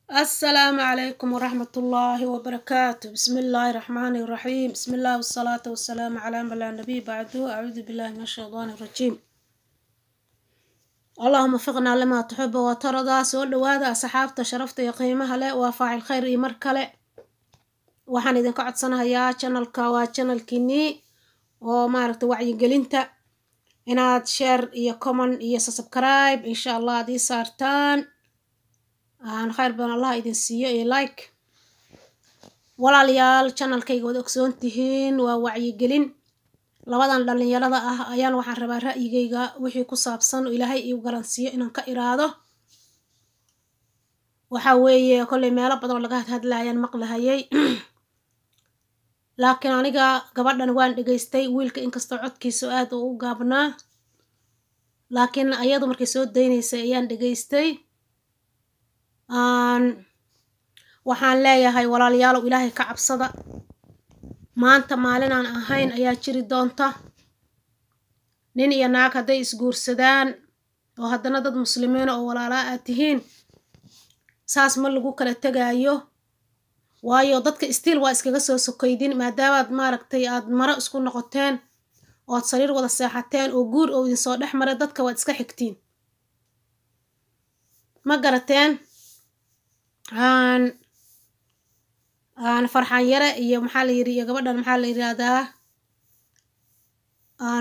السلام عليكم ورحمة الله وبركاته بسم الله الرحمن الرحيم بسم الله والصلاة والسلام على من لا نبي بعده أعوذ بالله من الشيطان الرجيم اللهم وفقنا لما تحب وترضى سو دhowaada asxaabta sharafta iyo qiimaha leh waa faacil khayr iyo mar kale waxaan idinka codsanayaa channelka waa channelkiinii oo maaragta wacyigelinta inaad share iyo comment iyo subscribe insha allah ad ii saartaan aan khayr badan allah idin siiyo iyo like walaalayaal channelkayga waad ogsoon tihiin waa wacyigelin labadan dhalinyarada ah ayaan waxaan rabaa ra'yigayga wixii ku saabsan oo ilaahay iu garansiiyo inaan ka iraado waxa weeye kollay meelo badan oo laga hadhadlayaan maqlahayay laakiin aniga gabadhan waan dhegaystay wiilka inkastoo codkiisa aad uu u gaabnaa laakiin ayadu markay soo daynaysay ayaan dhegaystay waxaan leeyahay walaalayaalow ilaahay ka cabsada maanta maalin aan ahayn ayaa jiri doonta nin iyo naag hadday isguursadaan oo haddana dad muslimiina oo walaalaa aad tihiin saas ma lagu kala tegaayo waayo dadka stiil waa iskaga soo sokaydin maadaamaad maaragtay aad maro isku noqoteen ood sariir wada seexateen oo guur oo idinsoo dhex maray dadka waad iska xigtiin ma garateen aan aan farxaan yare iyo maxaa la yidhi iyo gabadhan maxaa la yidhaahdaa aan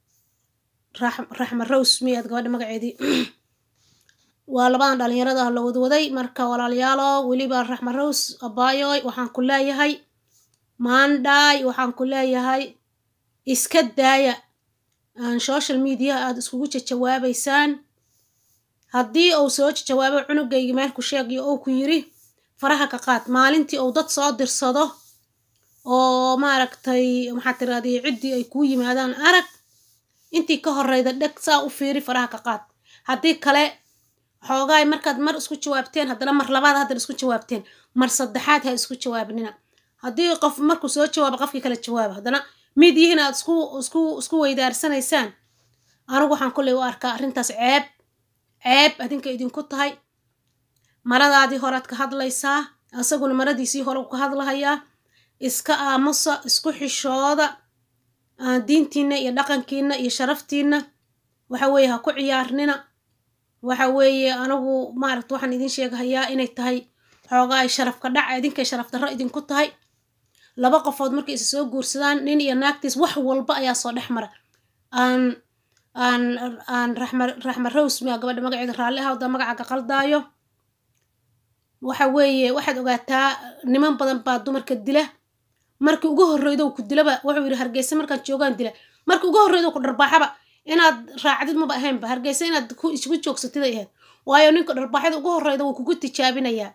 raxma rose miyaad gabadha magaceedii waa labadan dhalinyarada ah la wadwaday marka walaalayaalo weliba raxma rose abayoy waxaan ku leeyahay maandhaay waxaan ku leeyahay iska daaya aan social mediaha aada iskugu jajawaabaysaan haddii uu soo jawaabo cunugaygi meel ku sheegiyo ou ku yidhi faraha ka qaad maalintii uu dad soo dirsado oo maaragtay maxaa tirahdii ciddii ay kuu yimaadaan arag intii ka horeyda dheg saa u fiiri faraha ka qaad haddii kale xoogaay markaad mar isku jawaabteen haddana mar labaad haddana isku jawaabteen mar saddexaad ha isku jawaabnina haddii qof markuu soo jawaabo qofkii kale jawaaba haddana mid yihiin aad isku isku isku weydaarsanaysaan anigu waxaan kolley u arkaa arrintaas ceeb ceeb adinka idinku tahay maradaadii horead ka hadlaysaa isaguna maradiisii hore u ka hadlahayaa iska aamusa isku xishooda diintiina iyo dhaqankiina iyo sharaftiina waxa weeye ha ku ciyaarnina waxa weeye anigu maaragta waxaan idin sheegahayaa inay tahay xoogaa ay sharafka dhac idinkay sharaf darro idinku tahay laba qofood markay isa soo guursadaan nin iyo naagtiis wax walba ayaa soo dhex mara aan aan aan raxma raxma rose miya gabadha magaceeda raalli ahawda magacaaga qaldaayo waxa weeye waxaad ogaataa niman badan baa dumarka dila markii ugu horreydo ku dilaba wuxuu yidhi hargeysa markaan joogaan dila markii ugu horreydo ku dharbaaxaba inaad raacdid maba ahaynba hargeysa inaad ku isugu joogsatid ay ahayd waayo ninka dharbaaxyada ugu horreyda wuu kugu tijaabinayaa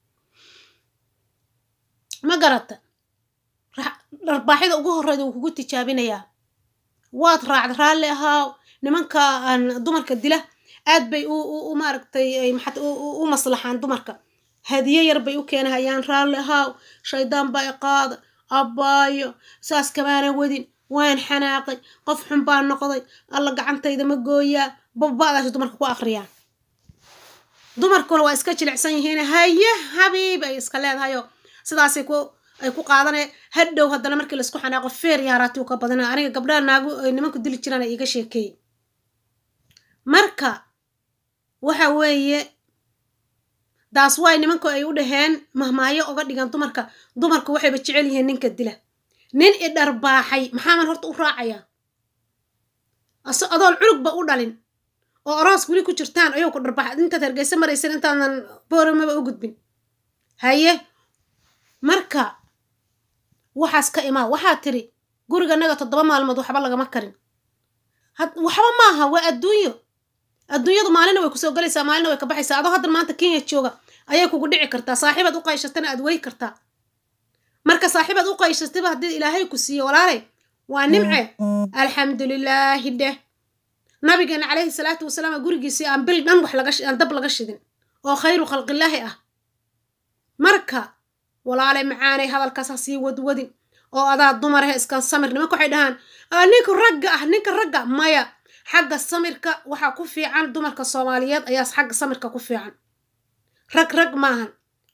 ma garata dharbaaxyada ugu horreyda wuu kugu tijaabinayaa waad raacda raalli ahaaw nimanka aan dumarka dila aad bay u maaragtay maxat u maslaxaan dumarka hadiye yar bay u keenahayaan raalli ahaaw shaydaan baa i qaada abbaayo saas kamaana wadin waan xanaaqay qof xun baa noqday alla gacantayda ma gooyaa babba'daas dumarka ku akhriyaan dumarkuna waa iska jilicsan yihiin haye habiib ay iska leedahayoo sidaasay ku ay ku qaadanaya hadhow haddana markii laisku xanaaqo feer yaaraatiw ka badana aniga gabdhaha naagu ay nimanku dili jiraan ay iga sheekeeyey marka waxa weeye daas waay nimanku ay u dhaheen mahmaayo oga dhigan dumarka dumarku waxayba jecel yihiin ninka dila nin i dharbaaxay maxaaman horta u raacayaa aso adoon culugba u dhalin oo aroos weli ku jirtaan ayuu ku dharbaaxay intaad hargeysa maraysan intaadan booramaba u gudbin haye marka waxaas ka imaa waxaa tiri guriganaga toddoba maalmood waxba lagama karin waxba maaha waa adduunyo adduunyadu maalina way kusoo galaysaa maalina way ka baxaysaa adoo haddan maanta kenya jooga ayay kugu dhici kartaa saaxiibaad u qayshatana aad wey kartaa marka saaxiibaad u qayshataba haddii ilaahay ku siiyo walaalay waa nimce alxamdulilaahi dheh nabigeena calayhi salaatu wasalaam gurigiisii aan bil dhan wax lagaan dab laga shidin oo khayru khalqilaahi ah marka walaalay macaanay hadalkaas ha sii wadwadin oo adaa dumarahe iskan samir nimanka waxay dhahaan ninka ragga ah ninka ragga maya xagga samirka waxaa ku fiican dumarka soomaaliyeed ayaa xagga samirka ku fiican rag rag maahan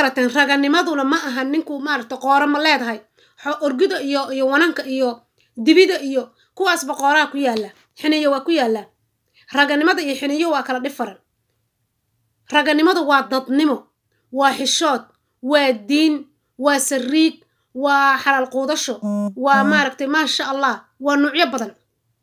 garateen raganimaduna ma aha ninku maaragta qooro ma leedahay orgida iyo iyo wananka iyo dibida iyo kuwaasba qooraha ku yaalla xiniyo waa ku yaallaa raganimada iyo xiniyo waa kala dhifaran raganimadu waa dadnimo waa xishood waa diin waa sariig waa xalaal quudasho waa maaragtay maasha allah waa nuucyo badan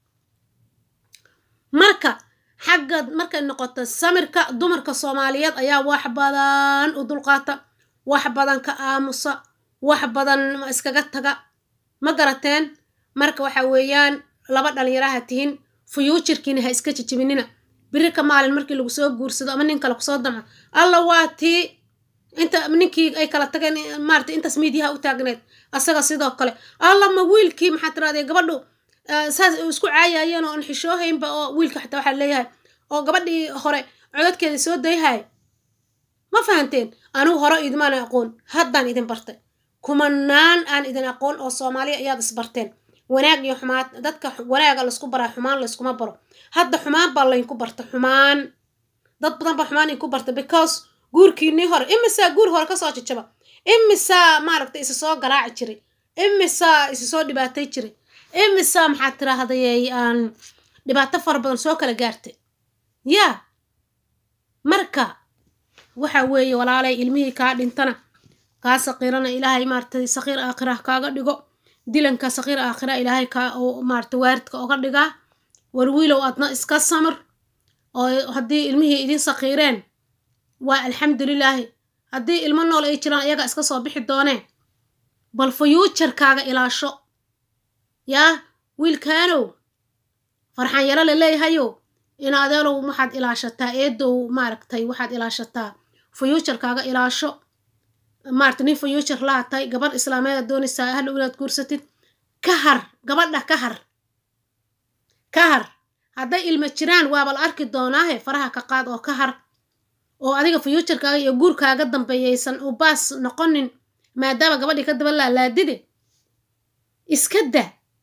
marka xagga markay noqoto samirka dumarka soomaaliyeed ayaa wax badan u dulqaata wax badan ka aamusa wax badan iskaga taga ma garateen marka waxa weeyaan laba dhalinyaraha tihin fuyuujarkiina ha iska jijibinina biri ka maalin markii lagu soo guursado ama nin kale kusoo damco alla waa tii inta ninkii ay kala tageen maarata intaas miidiyaha u taagneed asaga sidoo kale alla ma wiilkii maxaa tirahdee gabadhu saas isku caayayeen oo aan xishoohaynba oo wiilka xataa waxaa leeyahay oo gabadhii hore codadkeeda soo dayhay ma fahanteen anigu hore idmaan aqoon haddaan idin bartay kumanaan aan idin aqoon oo soomaaliya ayaad isbarteen wanaag iyo xumaan dadka wanaaga laysku baraa xumaan layskuma baro hadda xumaan baa laynku barta xumaan dad badan baa xumaan inku barta because guurkiinii hore imisaa guur hore kasoo jajaba imisaa maaragtay isa soo garaaci jiray imisaa isa soo dhibaatay jiray imisaa maxaad tiraahday aan dhibaato fara badan soo kala gaartay yaa marka waxa weeye walaalay ilmihii kaa dhintana kaa saqiirana ilaahay maaratay saqiir aakhira kaaga dhigo dilanka saqiir aakhira ilaahay kaa oo maarata waaridka oga dhigaa war wiilow adna iska samir oo haddii ilmihii idin saqiireen waa alxamdulilaahi haddii ilmo nool ay jiraan iyaga iska soo bixi dooneen bal fuyuujarkaaga ilaasho yaa wiilkaanow farxan yaro la leeyahayow in adeelow waxaad ilaashataa eedow maaragtay waxaad ilaashataa fuyuujarkaaga ilaasho maarata nin fuyuujar lahatay gabadh islaameeda doonaysaa hadhow inaad guursatid ka har gabadha ka har ka har hadday ilmo jiraan waaba la arki doonaahe faraha ka qaad oo ka har oo adiga fuyuujarkaaga iyo guurkaaga dambeeyaysan u baas noqonin maadaama gabadhii ka daba laalaadide iska da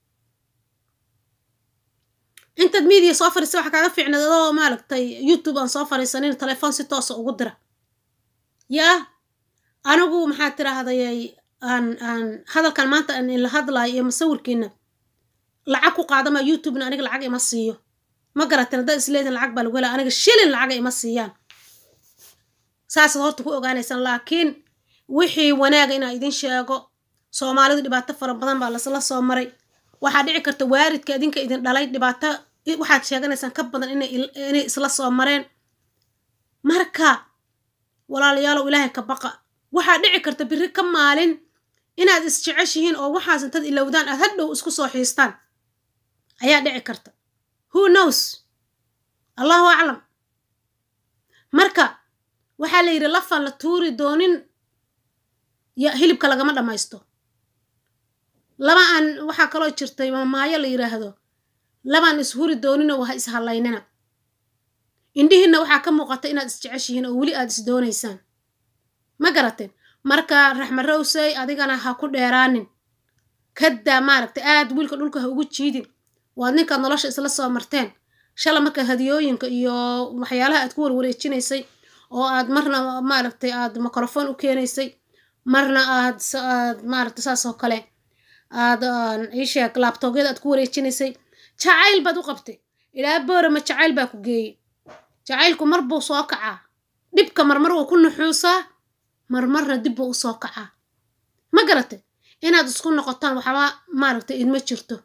intaad miidiya soo fariisa waxaa kaaga fiicnaed adoo maaragtay youtube aan soo fariisanin telefoon si toosa ugu dira yaa anigu maxaa tiraahday aan aan hadalkan maanta aan ila hadlayo iyo masawirkiina lacag ku qaadama youtubena aniga lacag ima siiyo ma garateen haddaad isleedin lacag baa lagu helaa aniga shilin lacaga ima siiyaan saasaad horta ku ogaanaysaan laakiin wixii wanaaga inaa idin sheego soomaalidu dhibaato fara badan baa lasla soo maray waxaa dhici karta waaridka idinka idin dhalay dhibaato waxaad sheeganaysaan ka badan inay isla soo mareen marka walaalayaalow ilaahay ka baqa waxaa dhici karta biri ka maalin inaad isjeceshihiin oo waxaas intad ilowdaan aad hadhow isku soo xiistaan ayaa dhici karta who knows allahu aclam marka waxaa la yidhi lafaan la tuuri doonin hilibka lagama dhammaysto laba aan waxaa kaloo jirtay mamaayo la yidhaahdo labaan ishuri dooninoo ha ishallaynina indhihiinna waxaa ka muuqata inaad isjeceshihiin oo weli aad is doonaysaan ma garateen marka raxmarowsey adigana ha ku dheeraanin kaddaa maaragta aad wiilka dhulka ha ugu jiidin waad ninkaad nolosha isla soo marteen shala marka hadiyooyinka iyo waxyaalaha aad ku warwareejinaysay oo aad marna maaragtay aad microphone u keenaysay marna aad aad maaragta saas oo kale aad iisheeg laabtoogyada aad ku wareejinaysay jacayl baad u qabtay ilaa boorama jacayl baa ku geeyey jacaylku mar buu soo kacaa dhibka marmar wuu ku nuxuusaa marmarna dib buu u soo kacaa ma garate inaad isku noqotaan waxba maaragtay idma jirto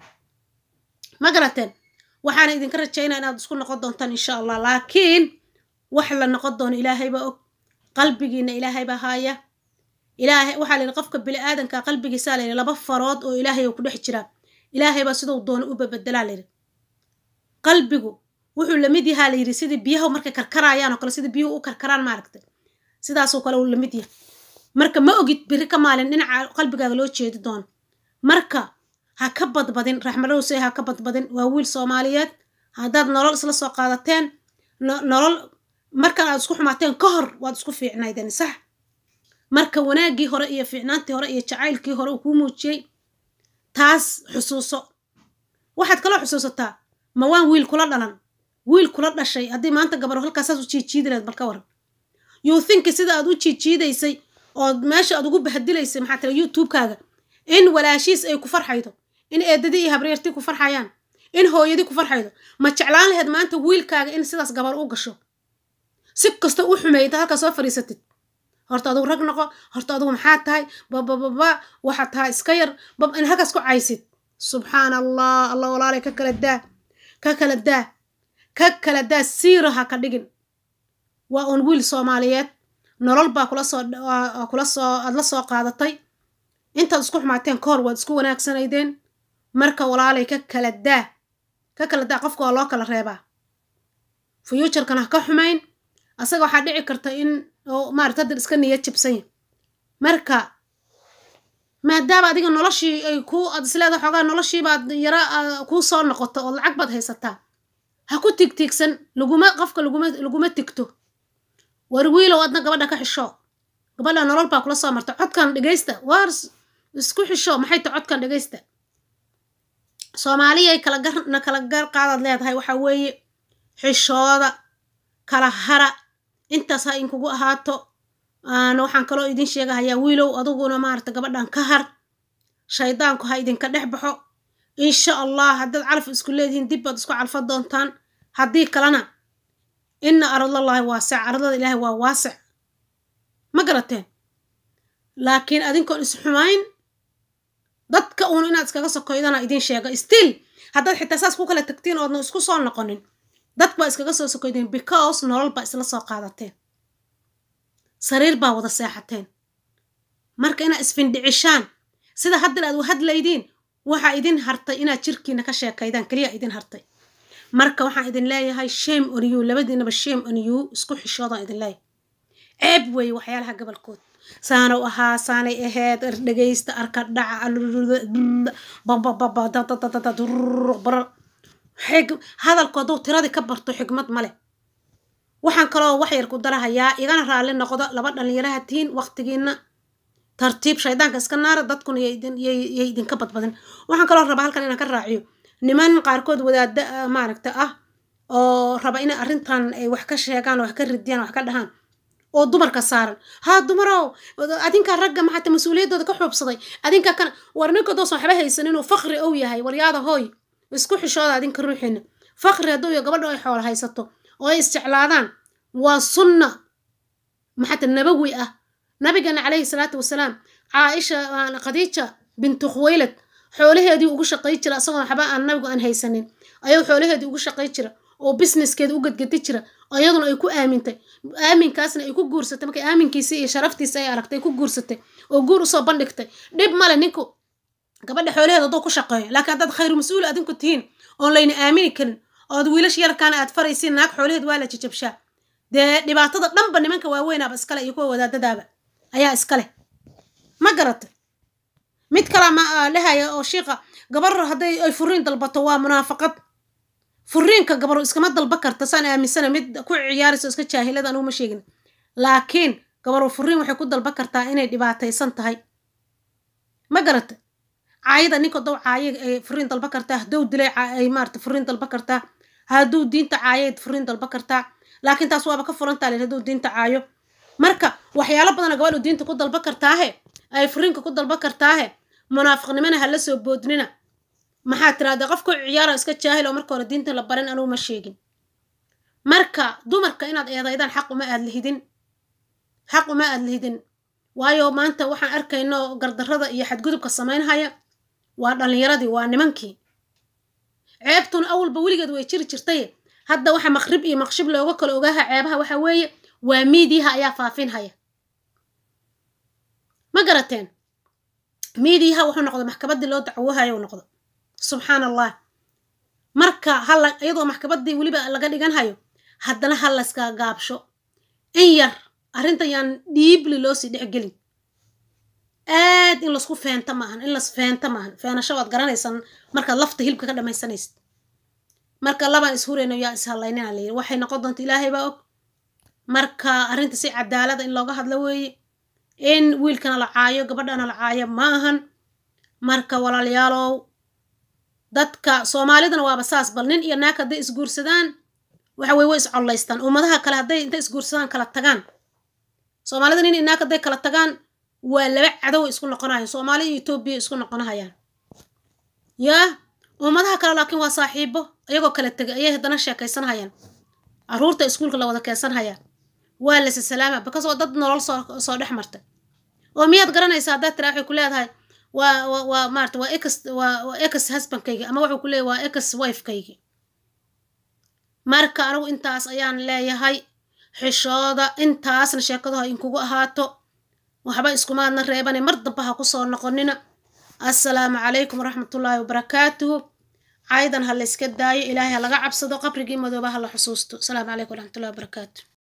ma garateen waxaana idinka rajaynaa inaad isku noqon doontaan insha allah laakiin wax la noqon doono ilaahaybaa og qalbigiina ilaahaybaa haaya ilaahay waxaa la yidhi qofka bini-aadanka qalbigiisaa la yidhi laba farood oo ilaahay oo ku dhex jiraa ilaahaybaa siduu doono u babedelaa la yidhi qalbigu wuxuu lamid yahaa la yidhi sidii biyaha markay karkarayaan oo kale sidii biyuhu u karkaraan maaragtay sidaasoo kale uu lamid yahay marka ma ogid biri ka maalin dhinaca qalbigaaga loo jeedi doono marka ha ka badbadin raxmarowsey ha ka badbadin waa wiil soomaaliyeed haddaad nolol isla soo qaadateen nolol markan aad isku xumaateen ka hor waad isku fiicnaydeen sax marka wanaaggii hore iyo fiicnaantii hore iyo jacaylkii hore uu kuu muujiyey taas xusuuso waxaad kaloo xusuusataa ma waan wiil kula dhalan wiil kula dhashay haddii maanta gabar halkaasaas u jiijiidi lahed bal ka waran you think sida aad u jiijiidaysay oo meesha aad ugu bahadilaysay maxaa tira youtube-kaaga in walaashiis ay ku farxaydo in eedadii iyo habreertii ku farxayaan in hooyadii ku farxaydo ma jeclaan laheyd maanta wiilkaaga in sidaas gabar u gasho si kasta u xumeeyta halkaa soo fadhiisatid horta adugu rag noqo horta adugu maxaa tahay babababa waxaad tahay iska yar bab in halkaas ku caysid subxaana allah allah walaalay ka kala daa ka kala daa ka kala daa siira ha ka dhigin waa uun wiil soomaaliyeed nolol baa kula soo kula soo aad la soo qaadatay intaad isku xumaateen kahor waad isku wanaagsanaydeen marka walaalay ka kala daa ka kala daa qofka waa loo kala reebaa fuuturkana ha ka xumayn asaga waxaa dhici karta in oo maarata haddan iska niyad jibsanya marka maadaama adiga noloshii ay ku aad isleeda xoogaa noloshiibaad yara kuu soo noqoto oo lacag baad haysataa ha ku tigtiigsan laguma qofka laguma laguma tigto war wiilow adna gabadha ka xisho gabadha nolol baa kula soo marta codkan dhegaysta waar isku xisho maxay ta codkan dhegaysta soomaaliyay kala garna kala gar qaadaad leedahay waxaa weeye xishooda kala hara intaas ha inkugu ahaato waxaan kaloo idin sheegahayaa wiilow adiguna maarata gabadhan ka har shaydaanku ha idinka dhex baxo insha allah haddaad calaf isku leedihiin dib baad isku calfa doontaan haddii kalena ina aradallaahi waasic aradada ilaahay waa waasic ma garateen laakiin adinkoon isxumayn dadka uun inaad iskaga sokoydana idin sheega still haddaad xitaa saas ku kala tagtiin oodna isku soo noqonin dad baa iskaga soo sokoydeen because nolol baa isla soo qaadateen sariir baa wada seexateen marka inaad isfindhicishaan sida haddan aad u hadlaydiin waxaa idin hartay inaad jirkiina ka sheekaydaan keliya idin hartay marka waxaan idin leeyahay shame on you labadiinaba shame on you isku xishoodaan idin leeyahay ceeb weeye waxyaalaha gobolkood saana u ahaa saanay ahayd dhegaysta arka dhaca hadalkooduu tiradii ka barto xigmad male waxaan kaloo wax yar ku darahayaa igana raalli noqdo laba dhalinyaraha tihiin waqtigiina tartiib shaydaanka iska naara dadkuna yay idinka badbadin waxaan kaloo rabaa halkan inaan ka raaciyo niman qaarkood wadaada maaragta ah oo raba inay arrintan ay wax ka sheegaan wax ka ridiyaan wax ka dhahaan oo dumarka saaran haa dumarow adinkaa ragga maxaata mas-uuliyaddooda ka xuubsaday adinkaa kana war ninka doosan waxba haysan inuu fakri ow yahay waryaada hooy isku xishooda adinka ruuxiina fakri hadduu iyo gabadho ay xoolo haysato oo ay isjeclaadaan waa sunna maxaata nabawi ah nabigeena calayhi salaatu wasalaam caaisha khadiija bintu khuwaylad xoolaheedii ugu shaqay jira isagoo waxba aan nabigu aan haysanin ayuu xoolaheedii ugu shaqay jira oo businesskeeda u gadgadi jira iyaduna ay ku aamintay aaminkaasna ay ku guursatay markay aaminkiisii iyo sharaftiisi ay aragtay ku guursatay oo guur usoo bandhigtay dhib male ninku gabadha xoolaheeda hadduu ku shaqeeyo laakiin haddaad khayru mas-uul adinku tihiin oon layna aamini karin ood wiilash yarkaana aad faraysiin naag xoolaheed waa la jajabshaa dee dhibaatada dhanba nimanka waaweynaaba iskale iyo kuwa wadaadadaaba ayaa iskale ma garata mid kala ma dhahaya oo shiiqa gabar hadday ay furiin dalbato waa munaafaqad furiinka gabar iskama dalba karta saan aaminsana mid ku ciyaarayso iska jaahilada anugu ma sheegin laakiin gabar furiin waxay ku dalba kartaa inay dhibaataysan tahay ma garata caayada ninka dow caaye ay furiin dalba kartaa hadduu dilay ay maarata furiin dalba kartaa hadduu diinta caayo furiin dalba kartaa laakiin taas waaba ka furantaa len hadduu diinta caayo marka waxyaalo badana gabadhu diinta ku dalba kartaahe ay furiinka ku dalba kartaahe munaafiqnimana ha la soo boodnina maxaa tirahdee qofku ciyaara iska jaahil oo marka hore diinta la barin anugu ma sheegin marka dumarka inaad eedaydaan xaq uma aad lihidin xaq uma aad lihidin waayo maanta waxaan arkayno gardarrada iyo xadgudubka samaynhaya waa dhallinyaradii waa nimankii ceebtuna awalba weligeed way jiri jirtay hadda waxa maqrib iyo maqshib looga kala ogaaha ceebaha waxa weeye waa miidiyaha ayaa faafinhaya ma garateen miidiyaha wuxuu noqdo maxkamaddii loo dacwohayo u noqdo subxaan allah marka hala iyadoo maxkamaddii weliba laga dhigan hayo haddana ha layska gaabsho in yar arrintan yaan dhiibli loo sii dhexgelin aad in laisku feenta maahan in las feenta maahan feenasho waad garanaysan markaad lafta hilibka ka dhamaysanaysid marka labaan ishurayno yaa ishallaynina layiri waxay noqon doonta ilaahay baa og marka arrinta si cadaalada in looga hadlo weeye in wiilkana la caayo gabadhana la caayo ma ahan marka walaalayaalow dadka soomaalidana waaba saas bal nin iyo naag hadday isguursadaan waxa weye way iscollaystaan ummadaha kale hadday intay isguursadaan kala tagaan soomaalida nin inaag hadday kala tagaan waa laba cadow isku noqonayaan soomaali iyo etoobiya isku noqonahayaan yaa ummadaha kale laakiin waa saaxiibo iyagoo kala tegay ayay haddana sheekaysanhayaan carruurta iskuulka la wada keensanhayaa waa lase salaama bakas oo dad nolol soo soo dhex martay oo miyaad garanaysaa haddaad tiraa waxay ku leedahay waa waa waa maarata waa ex waa waa ex husbandkaygi ama wuxuu ku leeyahay waa ex wifekaygi marka anigu intaas ayaan leeyahay xishooda intaasna sheekadu ha inkugu ahaato waxba iskumaadna reebane mar damba ha kusoo noqonina assalaamu calaykum waraxmatullaahi wabarakaatuhu caydan ha la yska daayo ilaahay ha laga cabsado qabrigii madooba ha la xusuusto asalaamu calaykum waraxmatullahi wabarakaatu